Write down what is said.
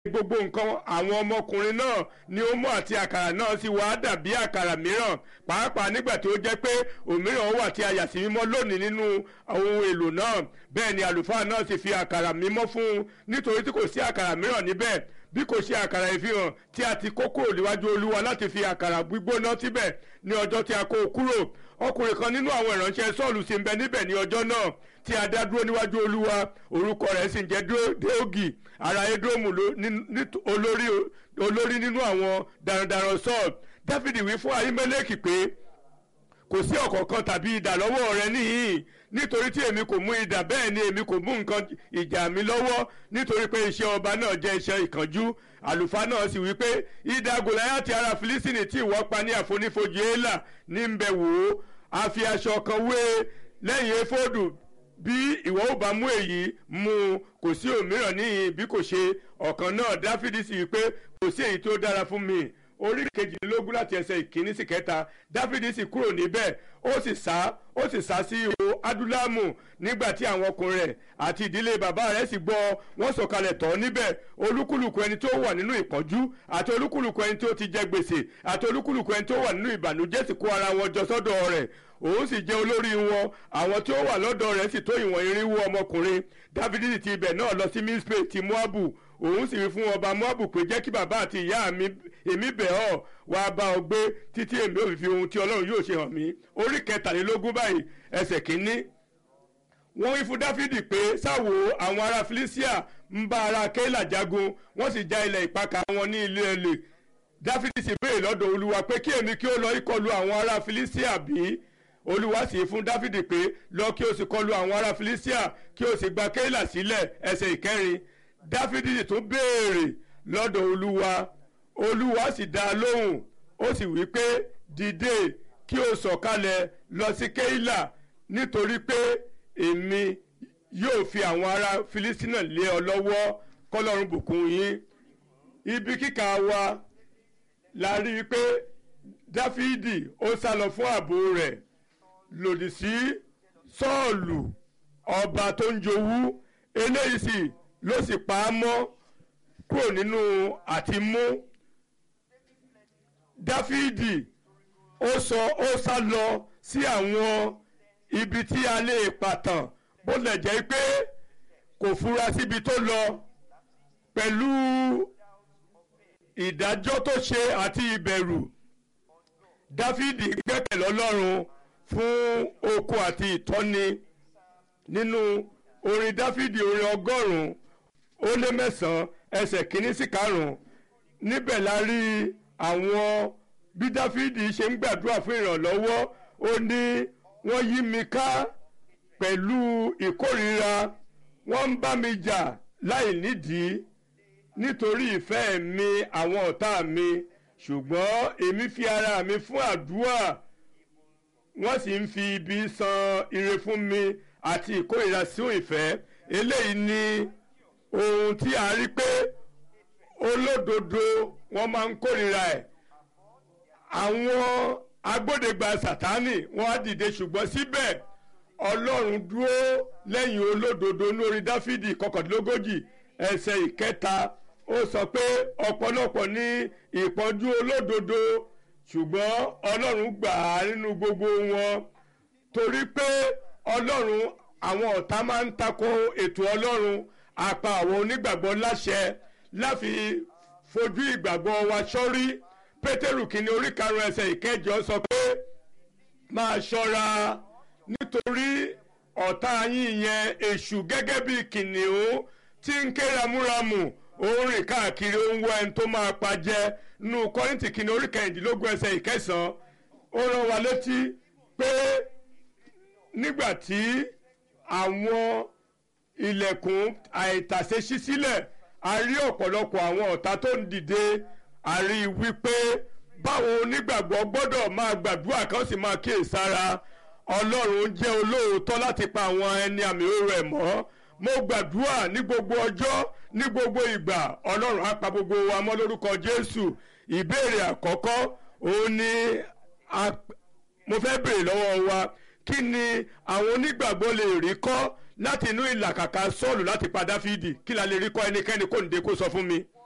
gbogbo nǹkan àwọn ọmọkùnrin náà ni ó mú àti àkàrà náà sì wá dàbí àkàrà mìíràn pàápàá nígbà tí ó jẹ́ pé òmíràn wà tí a yà sí mímọ́ lónìí nínú ohun èlò náà bẹ́ẹ̀ ni àlùfáà náà sì fi àkàrà mímọ́ fún un nítorí tí kò sí àkàrà mìíràn níbẹ̀ bí kò ṣe àkàrà ìfihàn tí a ti kó kúrò níwájú olúwa láti fi àkàrà gbígbóná síbẹ̀ ní ọjọ́ tí a kó o kúrò ọkùnrin kan nínú àwọn ìránṣẹ́ sọ́ọ̀lù sì ń bẹ níbẹ̀ ní ọjọ́ náà tí a dá dúró níwájú olúwa orúkọ rẹ̀ sì ń jẹ́ déógì ará edomu olórí nínú àwọn darandaran sọ́ọ̀lù dáfídì wí fún ahimeleki pé kò sí ọ̀kọ̀ọ̀kan tàbí idà lọ́wọ́ rẹ níhìn nítorí tí èmi kò mú idà bẹ́ẹ̀ ni èmi kò mú nǹkan ìjà mi lọ́wọ́ nítorí pé iṣẹ́ ọba náà jẹ́ iṣẹ́ ìkánjú àlùfáà náà sì wí pé idà gòláyàtì ará fílísìnì tí ìwọ pa ní àfonífojì éèlà ní ń bẹ wò ó a fi aṣọ kan wé lẹ́yìn éfódù bí ìwọ ò bá mú èyí mú un kò sí òmíràn níhìn bí kò ṣe ọ̀kan náà dáfídì sì wí pé kò sí èyí tó dára fún mi orí kejìlélógún láti ẹsẹ̀ ìkíní sí kẹta dáfídì sì kúrò níbẹ̀ ó sì sá ó sì sá sí ihò adúlámù nígbà tí àwọn ọkùnrin rẹ̀ àti ìdílé bàbá rẹ̀ sì gbọ́ wọ́n sọ̀kalẹ̀ tọ̀ níbẹ̀ olúkúlùkù ẹni tó wà nínú ìpọ́njú àti olúkúlùkù ẹni tó ti jẹ gbèsè àti olúkúlùkù ẹni tó wà nínú ìbànújẹ́ sì kó ara wọn jọ sọ́dọ̀ rẹ̀ òun sì jẹ́ olórí wọn àwọn tí ó wà lọ́dọ̀ rẹ̀ sì tó ìwọ̀n irinwó ọmọkùnrin dáfídì ti ibẹ̀ náà lọ sí mispe ti moabu òun sì wí fún ọba moabu pé jẹ́ kí bàbá àti ìyá mi èmi bẹ̀ ọ́ wá bá ọ gbé títí èmi ò fi fi ohun tí ọlọ́run yóò ṣe hàn mí orí kẹtàlélógún báyìí ẹsẹ̀ kínní wọ́n wí fún dáfídì pé sáwo àwọn ará filicia ń bá ará kéèlà jagun wọ́n sì já ilẹ̀ ìpakà wọn ní ilé ẹlẹ̀ dáfídì sì béèrè lọ́dọ̀ olúwa pé kí èmi kí ó lọ ìkọlù àwọn ará filicia bí olúwa sì fún dáfídì pé lọ kí o sì kọlù àwọn ará filicia kí o sì gba kéèlà sílẹ̀ ẹsẹ̀ ìkẹrin dáfídì tún béèrè lọ́dọ̀ olúwa olúwa sì dá a lóhùn ó sì wí pé dìde kí o sọ̀kalẹ̀ lọ sí kéìlà nítorí pé èmi yóò fi àwọn ará filistina lé ọ lọ́wọ́ kọ́lọ́run bùkún yín ibi kíkà wa la rí i pé dáfídì ó sá lọ fún ààbò rẹ̀ lòdì sí sọ́ọ̀lù ọba tó ń jowú eléyìí sì ló sì pa á mọ́ kúrò nínú àtìmú dáfídì ó sọ ó sá lọ sí àwọn ibi tí a lè pàtàn bó lè jẹ́ pé kò fura síbi tó lọ pẹ̀lú ìdájọ́ tó ṣe àti ìbẹ̀rù dáfídì gbẹ́kẹ̀lé ọlọ́run fún oko àti ìtọ́ni nínú orin dáfídì orin ọgọ́rùn-ún ó lé mẹ́sàn-án ẹsẹ̀ kínní sí karùn-ún níbẹ̀ la rí àwọn bí dáfídì ṣe ń gbàdúrà fún ìrànlọ́wọ́ ó ní wọ́n yí mi ká pẹ̀lú ìkórìíra wọ́n ń bá mi jà láì nídìí nítorí ìfẹ́ mi àwọn ọ̀tá mi ṣùgbọ́n èmi fi ara mi fún àdúrà wọ́n sì ń fi ibi san ire fún mi àti ìkórìíra sí ìfẹ́ eléyìí ni ohun tí a rí pé olódodo wọ́n máa ń kórìíra ẹ̀ àwọn agbódegba sátánì wọ́n á dìde ṣùgbọ́n síbẹ̀ ọlọ́run dúró lẹ́yìn olódodo lórí dáfídì kọkàndínlógójì ẹsẹ̀ ìkẹta ó sọ pé ọ̀pọ̀lọpọ̀ ní ìpọ́njú olódodo ṣùgbọ́n ọlọ́run gbà á nínú gbogbo wọn torí pé ọlọ́run àwọn ọ̀tá máa ń takò ètò ọlọ́run apá àwọn onígbàgbọ́ láṣẹ láfi fojú ìgbàgbọ́ wa sọ́rí pétérù kìíní orí karùn-ún ẹsẹ̀ ìkẹjọ sọ pé máa ṣọ́ra nítorí ọ̀tá yín yẹn èṣù gẹ́gẹ́ bí kìnìún tí ń ké ramúramù ó ń rìn káàkiri ó ń wọ ẹni tó máa pa jẹ nínú kọ́rìntì kìíní orí kẹrìndínlógún ẹsẹ̀ ìkẹsàn-án ó rán wa létí pé nígbà tí àwọn ilẹ̀kùn àìtàsé ṣí sílẹ̀ a rí ọ̀pọ̀lọpọ̀ àwọn ọ̀tá tó ń dìde a rí wípé báwo onígbàgbọ́ gbọ́dọ̀ máa gbàdúrà kan sì máa kíyèsára ọlọ́run jẹ́ olóòótọ́ láti pa àwọn ẹni àmì òru ẹ̀ mọ́ mo gbàdúrà ní gbogbo ọjọ́ ní gbogbo ìgbà ọlọ́run á pa gbogbo wa mọ́ lórúkọ jésù ìbéèrè àkọ́kọ́ òun ni mo fẹ́ béèrè lọ́wọ́ wa kí ni àwọn onígbàgbọ́ lè rí kọ́ láti inú ìlàkàkà sọ́ọ̀lù láti pa dáfídì kí la lè rí kọ́ ẹnikẹ́ni kò ní de kó sọ fún mi